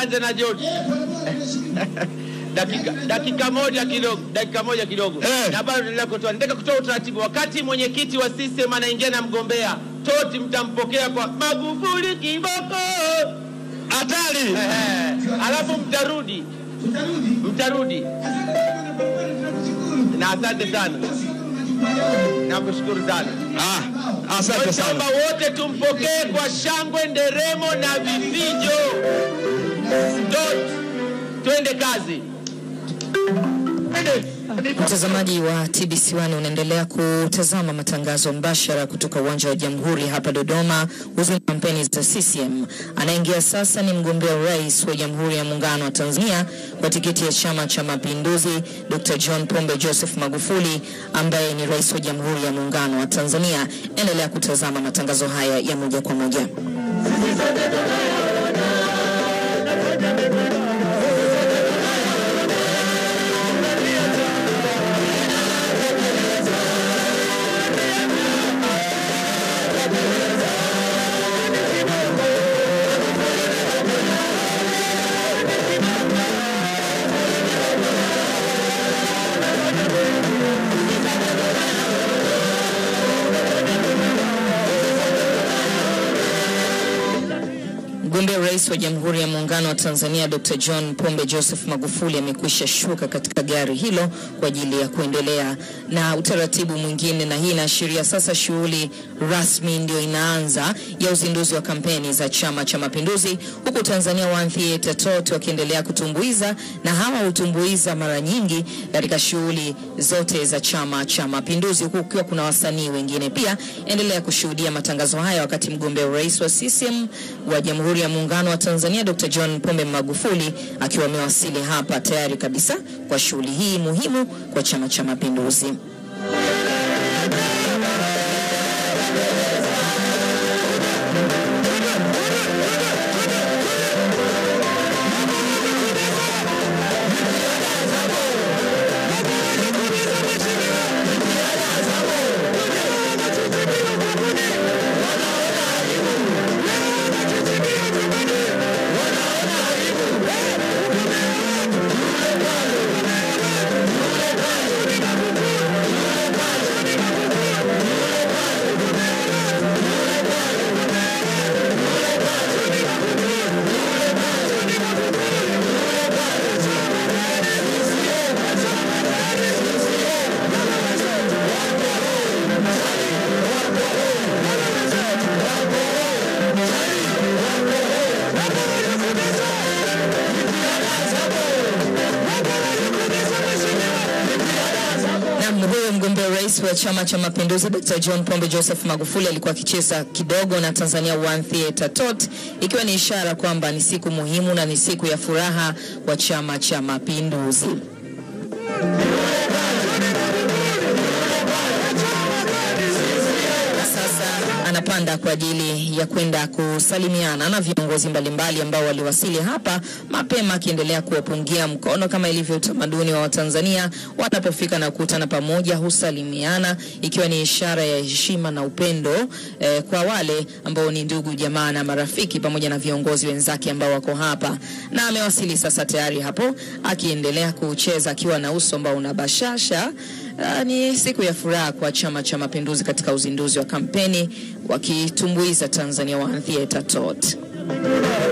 nianze na George. dakika, dakika moja kidogo, dakika moja kidogo Eh. na bado naendelea kutoa. Nataka kutoa utaratibu. Wakati mwenyekiti wa CCM anaingia na mgombea, toti mtampokea kwa Magufuli kiboko, Hatari. eh, alafu mtarudi, mtarudi na asante sana, nakushukuru sana. Ah, asante sana. Naomba wote tumpokee kwa shangwe, nderemo na vifijo. Tot, twende kazi. Mtazamaji wa TBC1 unaendelea kutazama matangazo mbashara kutoka uwanja wa Jamhuri hapa Dodoma. Uzuni kampeni za CCM. Anaingia sasa ni mgombea urais wa Jamhuri ya Muungano wa Tanzania kwa tiketi ya Chama cha Mapinduzi, Dr. John Pombe Joseph Magufuli ambaye ni rais wa Jamhuri ya Muungano wa Tanzania. Endelea kutazama matangazo haya ya moja kwa moja. Mgombea urais wa Jamhuri ya Muungano wa Tanzania Dr. John Pombe Joseph Magufuli amekwisha shuka katika gari hilo kwa ajili ya kuendelea na utaratibu mwingine, na hii inaashiria sasa shughuli rasmi ndio inaanza ya uzinduzi wa kampeni za Chama cha Mapinduzi, huku Tanzania One Theatre Tot wakiendelea kutumbuiza, na hawa hutumbuiza mara nyingi katika shughuli zote za Chama cha Mapinduzi, huku kukiwa kuna wasanii wengine pia. Endelea kushuhudia matangazo haya wakati mgombea urais wa CCM wa Jamhuri ya Muungano wa Tanzania Dr. John Pombe Magufuli akiwa amewasili hapa tayari kabisa kwa shughuli hii muhimu kwa Chama cha Mapinduzi. Naam, huyo mgombea urais wa Chama cha Mapinduzi Dr. John Pombe Joseph Magufuli alikuwa akicheza kidogo na Tanzania One Theatre Tot, ikiwa ni ishara kwamba ni siku muhimu na ni siku ya furaha kwa Chama cha Mapinduzi. Sasa anapanda kwa ajili ya kwenda kusalimiana na viongozi mbalimbali ambao waliwasili hapa mapema, akiendelea kuwapungia mkono kama ilivyo utamaduni wa Watanzania. Wanapofika na kukutana pamoja, husalimiana ikiwa ni ishara ya heshima na upendo eh, kwa wale ambao ni ndugu jamaa na marafiki, pamoja na viongozi wenzake ambao wako hapa, na amewasili sasa tayari hapo, akiendelea kucheza akiwa na uso ambao una bashasha. Uh, ni siku ya furaha kwa Chama cha Mapinduzi katika uzinduzi wa kampeni wakitumbuiza Tanzania One Theatre Tot.